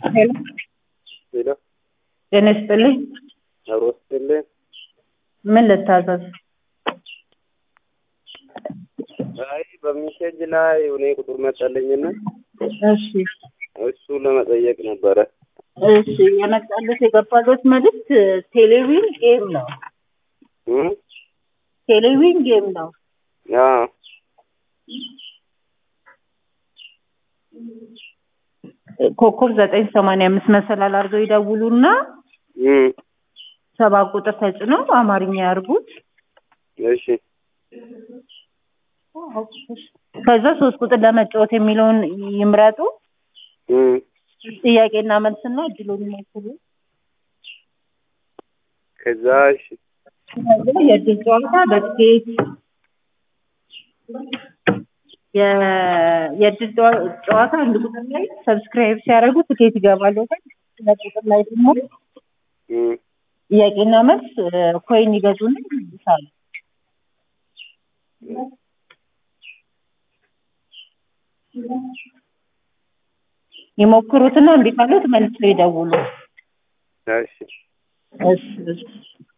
ሄሎ ሄሎ ጤና ይስጥልኝ። አብሮ ስትልኝ ምን ልታዘዝ? አይ በሜሴጅ ላይ እኔ ቁጥር መጣልኝና እሺ እሱ ለመጠየቅ ነበረ። እሺ የመጣለት የገባለት መልዕክት ቴሌቪዥን ጌም ነው። እም? ቴሌቪዥን ጌም ነው። አዎ ኮከብ ዘጠኝ ሰማንያ አምስት መሰላል አድርገው ይደውሉና እም፣ ሰባ ቁጥር ተጭነው አማርኛ ያርጉት። እሺ ከዛ ሶስት ቁጥር ለመጫወት የሚለውን ይምረጡ። እም፣ ጥያቄና መልስና እድሉን ይሞክሩ። ከዛ እሺ ከዛ የእድል ጨዋታ በትኬት የ- የእድል ጨዋ- ጨዋታ አንድ ቁጥር ላይ ሰብስክራይብ ሲያደርጉ ትኬት ይገባሉ። ሁለት ቁጥር ላይ ደግሞ እም፣ ጥያቄና መልስ ኮይን ይገዙና ይመልሳሉ። ይሞክሩትና እምቢ ካሉት መልሰው ይደውሉ። እሺ እሺ እሺ